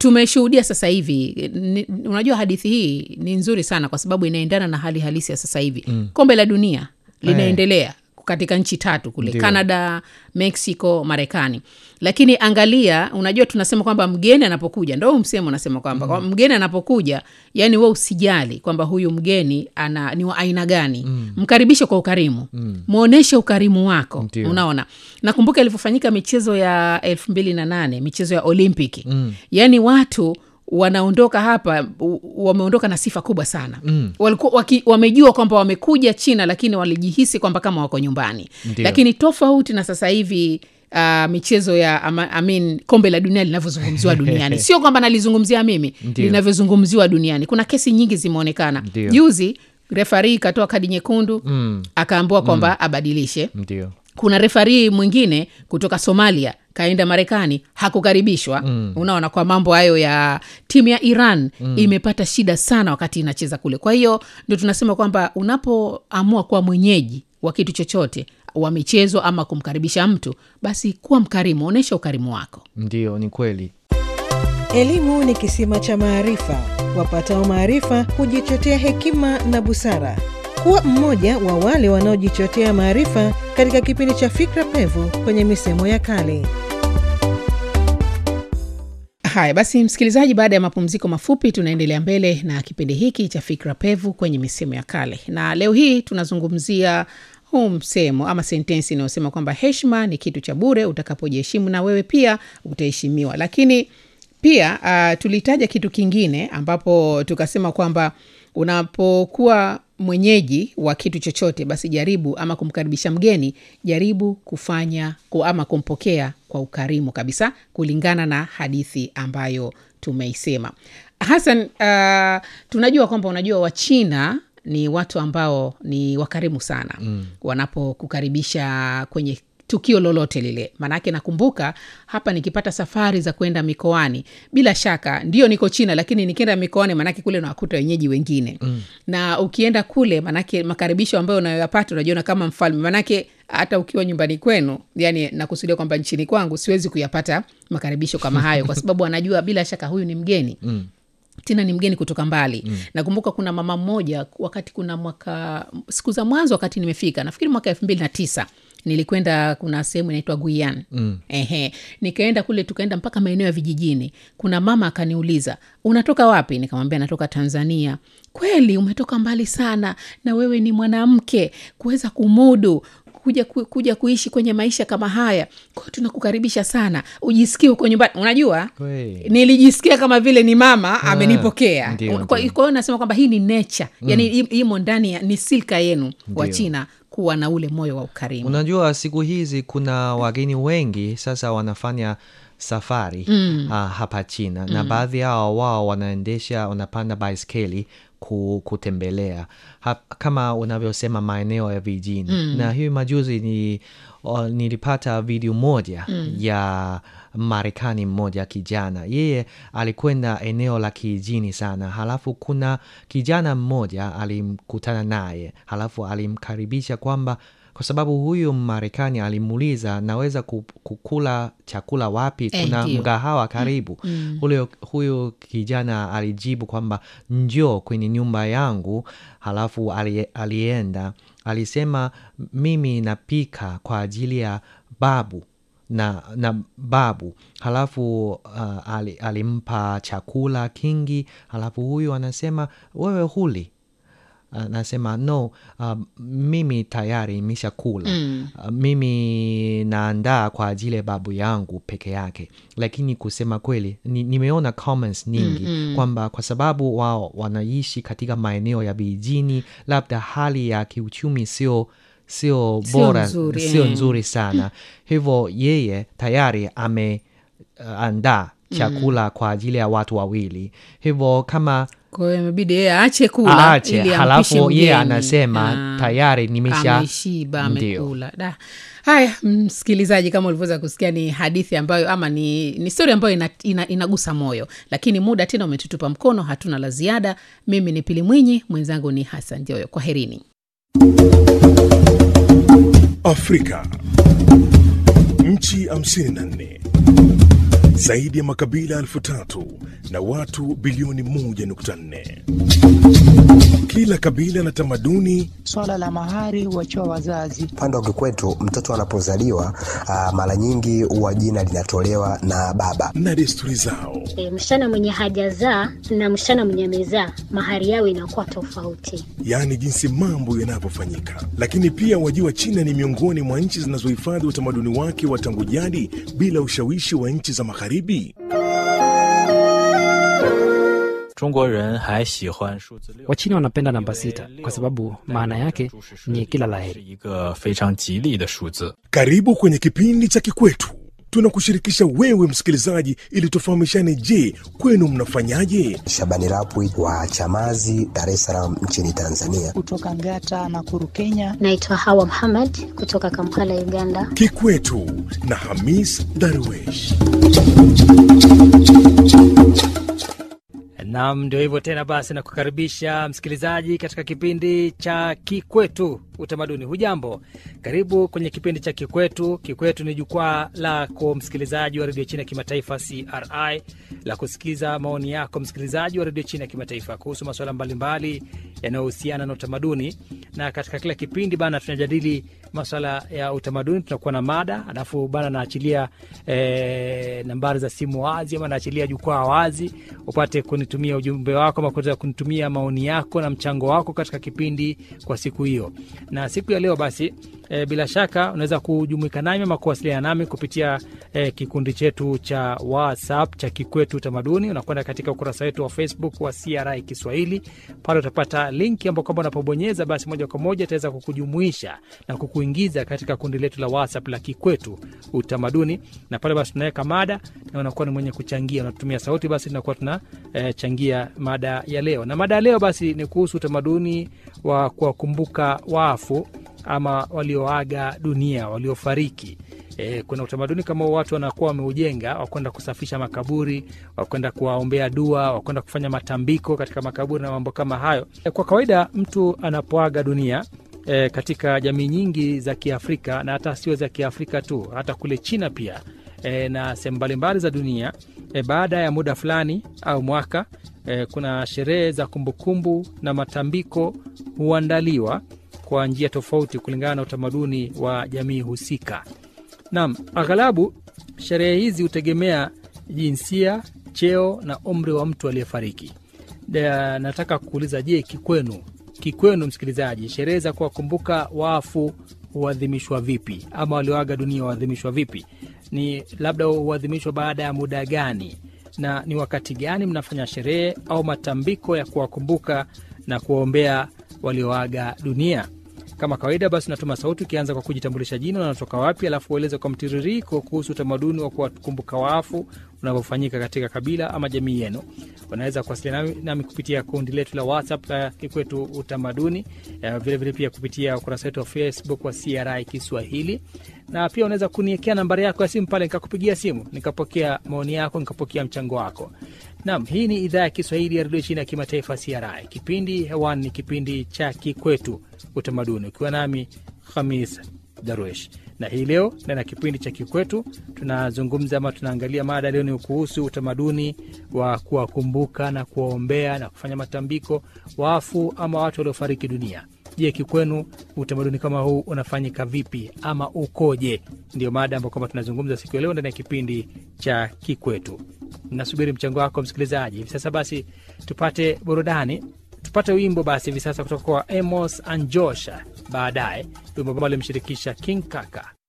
tumeshuhudia sasa hivi ni, unajua hadithi hii ni nzuri sana kwa sababu inaendana na hali halisi ya sasa hivi mm. kombe la dunia linaendelea katika nchi tatu kule Ndio. canada mexico marekani lakini angalia unajua tunasema kwamba mgeni anapokuja ndo huu msemo unasema kwamba mm. mgeni anapokuja yani we usijali kwamba huyu mgeni ana ni wa aina gani mm. mkaribishe kwa ukarimu mm. mwonyeshe ukarimu wako Ndio. unaona nakumbuka ilivyofanyika michezo ya elfu mbili na nane michezo ya olimpiki mm. yaani watu wanaondoka hapa u- wameondoka na sifa kubwa sana mm. Walikuwa, waki, wamejua kwamba wamekuja china lakini walijihisi kwamba kama wako nyumbani Ndio. lakini tofauti na sasa hivi Uh, michezo ya ama, I mean, kombe la dunia linavyozungumziwa duniani sio kwamba nalizungumzia mimi Ndio. linavyozungumziwa duniani kuna kesi nyingi zimeonekana Ndio. juzi refari ikatoa kadi nyekundu Mm. akaambiwa kwamba abadilishe ndio kuna refarii mwingine kutoka somalia kaenda marekani hakukaribishwa mm. unaona kwa mambo hayo ya timu ya iran mm. imepata shida sana wakati inacheza kule kwa hiyo ndio tunasema kwamba unapoamua kuwa mwenyeji wa kitu chochote wa michezo ama kumkaribisha mtu basi kuwa mkarimu onyesha ukarimu wako ndio ni kweli Elimu ni kisima cha maarifa. Wapatao maarifa hujichotea hekima na busara. Kuwa mmoja wa wale wanaojichotea maarifa katika kipindi cha Fikra Pevu kwenye misemo ya kale. haya basi msikilizaji baada ya mapumziko mafupi tunaendelea mbele na kipindi hiki cha fikra pevu kwenye misemo ya kale na leo hii tunazungumzia huu msemo ama sentensi inayosema kwamba heshima ni kitu cha bure utakapojiheshimu na wewe pia utaheshimiwa lakini pia uh, tulitaja kitu kingine ambapo tukasema kwamba unapokuwa mwenyeji wa kitu chochote basi jaribu ama kumkaribisha mgeni jaribu kufanya ku- ama kumpokea kwa ukarimu kabisa kulingana na hadithi ambayo tumeisema hasan uh, tunajua kwamba unajua wachina ni watu ambao ni wakarimu sana mm. wanapokukaribisha kwenye tukio lolote lile maanake nakumbuka hapa nikipata safari za kwenda mikoani bila shaka ndio niko china lakini nikienda mikoani maanake kule nawakuta wenyeji wengine mm. na ukienda kule maanake makaribisho ambayo unayoyapata unajiona kama mfalme maanake hata ukiwa nyumbani kwenu yani nakusudia kwamba nchini kwangu siwezi kuyapata makaribisho kama hayo kwa sababu anajua bila shaka huyu ni mgeni mm tena ni mgeni kutoka mbali mm. nakumbuka kuna mama mmoja wakati kuna mwaka siku za mwanzo wakati nimefika nafikiri mwaka elfu mbili na tisa nilikwenda kuna sehemu inaitwa guian mm. ehe nikaenda kule tukaenda mpaka maeneo ya vijijini kuna mama akaniuliza unatoka wapi nikamwambia natoka tanzania kweli umetoka mbali sana na wewe ni mwanamke kuweza kumudu kuja, ku, kuja kuishi kwenye maisha kama haya kwao tunakukaribisha sana ujisikie huko nyumbani unajua Kweli. nilijisikia kama vile ni mama amenipokea ndio, kwa kwa ndio. hiyo nasema kwamba hii ni nature mm. yani im- imo ndani ya ni silka yenu wa Ndio. china kuwa na ule moyo wa ukarimu unajua siku hizi kuna wageni wengi sasa wanafanya safari mm. uh, hapa china mm. na baadhi yao wao wanaendesha wanapanda baiskeli ku, kutembelea ha, kama unavyosema maeneo ya vijijini mm. na hiyo majuzi ni uh, nilipata video moja mm. ya marekani mmoja kijana yeye alikwenda eneo la kijijini sana halafu kuna kijana mmoja alimkutana naye halafu alimkaribisha kwamba kwa sababu huyu marekani alimuuliza naweza ku- kukula chakula wapi Eh, kuna ndio. mgahawa karibu mm. huyo, huyu kijana alijibu kwamba njoo kwenye nyumba yangu halafu ali, alienda alisema mimi napika kwa ajili ya babu na, na babu halafu uh, ali, alimpa chakula kingi halafu huyu anasema wewe huli anasema no uh, mimi tayari imeshakula mm. uh, mimi naandaa kwa ajili ya babu yangu peke yake lakini kusema kweli ni, nimeona comments nyingi mm-hmm. kwamba kwa sababu wao wanaishi katika maeneo ya vijijini labda hali ya kiuchumi sio sio Sio bora nzuri, sio eh. nzuri sana hivyo yeye tayari ameandaa chakula kwa ajili ya watu wawili hivyo kama kwa hiyo imebidi yeye aache kula aache ili ampishe halafu yeye mgeni. anasema Ah, tayari nimesha ameshiba Ndio. amekula da haya msikilizaji kama ulivyoweza kusikia ni hadithi ambayo ama ni, ni stori ambayo ina, ina, inagusa moyo lakini muda tena umetutupa mkono hatuna la ziada mimi ni pili mwinyi mwenzangu ni hasan joyo kwa herini Afrika. Nchi 54 zaidi ya makabila elfu tatu na watu bilioni 1.4. Kila kabila na tamaduni Swala la mahari huachiwa wazazi. Upande wa kikwetu mtoto anapozaliwa ah, mara nyingi huwa jina linatolewa na baba. na desturi zao. E, msichana mwenye hajazaa na msichana mwenye amezaa mahari yao inakuwa tofauti. yaani jinsi mambo yanavyofanyika. Lakini pia wajua, China ni miongoni mwa nchi zinazohifadhi utamaduni wake wa tangu jadi bila ushawishi wa nchi za Magharibi. 中国人还喜欢数字六， Wachina wanapenda namba sita kwa sababu maana yake ni kila 是 laheri. 一个非常吉利的数字。 Karibu kwenye kipindi cha Kikwetu. Tunakushirikisha wewe msikilizaji, ili tufahamishane. Je, kwenu mnafanyaje? Shabani Rapwi wa Chamazi, Dar es Salaam nchini Tanzania. Kutoka Ngata na Kuru, Kenya. Naitwa Hawa Muhammad kutoka Kampala, Uganda. Kikwetu na Hamis Darwesh. Nam, ndio hivyo tena. Basi nakukaribisha msikilizaji katika kipindi cha Kikwetu Utamaduni. Hujambo, karibu kwenye kipindi cha Kikwetu. Kikwetu ni jukwaa lako msikilizaji wa redio China ya kimataifa CRI la kusikiza maoni yako msikilizaji wa redio China ya kimataifa kuhusu masuala mbalimbali yanayohusiana na utamaduni, na katika kila kipindi bana tunajadili masuala ya utamaduni, tunakuwa na mada, alafu bana naachilia eh, nambari za simu wazi ama naachilia jukwaa wazi upate kunitumia ujumbe wako ama kuweza kunitumia maoni yako na mchango wako katika kipindi kwa siku hiyo. Na siku ya leo basi e, bila shaka unaweza kujumuika nami ama kuwasiliana nami kupitia e, kikundi chetu cha WhatsApp cha Kikwetu Utamaduni. Unakwenda katika ukurasa wetu wa Facebook wa CRI Kiswahili, pale utapata linki ambao kwamba unapobonyeza basi moja kwa moja itaweza kukujumuisha na kukuingiza katika kundi letu la WhatsApp la Kikwetu Utamaduni, na pale basi tunaweka mada na unakuwa ni mwenye kuchangia, unatumia sauti, basi tunakuwa tuna e, changia mada ya leo. Na mada ya leo basi ni kuhusu utamaduni wa kuwakumbuka wafu ama walioaga dunia, waliofariki. E, kuna utamaduni kama watu wanakuwa wameujenga wakwenda kusafisha makaburi, wakwenda kuwaombea dua, wakwenda kufanya matambiko katika makaburi na mambo kama hayo. E, kwa kawaida mtu anapoaga dunia e, katika jamii nyingi za Kiafrika na hata sio za Kiafrika tu, hata kule China pia e, na sehemu mbalimbali za dunia e, baada ya muda fulani au mwaka e, kuna sherehe za kumbukumbu na matambiko huandaliwa kwa njia tofauti kulingana na utamaduni wa jamii husika. Naam, aghalabu sherehe hizi hutegemea jinsia, cheo na umri wa mtu aliyefariki. Da- Nataka kuuliza, je, kikwenu kikwenu, msikilizaji, sherehe za kuwakumbuka wafu huadhimishwa vipi, ama walioaga dunia huadhimishwa vipi? Ni labda huadhimishwa baada ya muda gani, na ni wakati gani mnafanya sherehe au matambiko ya kuwakumbuka na kuwaombea walioaga dunia? Kama kawaida basi, unatuma sauti ukianza kwa kujitambulisha jina, unatoka wapi, alafu ueleze kwa mtiririko kuhusu utamaduni wa kuwakumbuka wafu unavyofanyika katika kabila ama jamii yenu. Unaweza kuwasiliana nami, nami kupitia kundi letu la WhatsApp la Kikwetu Utamaduni, eh, vilevile pia kupitia ukurasa wetu wa Facebook wa CRI Kiswahili, na pia unaweza kuniekea nambari yako ya simu pale, nikakupigia simu nikapokea maoni yako, nikapokea mchango wako. Naam, hii ni idhaa ya Kiswahili ya redio China ya kimataifa CRI. Kipindi hewani ni kipindi cha Kikwetu Utamaduni, ukiwa nami Hamis Darwesh na hii leo ndani ya kipindi cha Kikwetu tunazungumza ama tunaangalia mada leo ni kuhusu utamaduni wa kuwakumbuka na kuwaombea na kufanya matambiko wafu ama watu waliofariki dunia. Je, kikwenu utamaduni kama huu unafanyika vipi ama ukoje? Ndio mada ambayo kwamba tunazungumza siku ya leo ndani ya kipindi cha Kikwetu. Nasubiri mchango wako msikilizaji. Hivi sasa basi tupate burudani tupate wimbo basi hivi sasa kutoka kwa Amos Anjosha, baadaye wimbo ambao alimshirikisha King Kaka.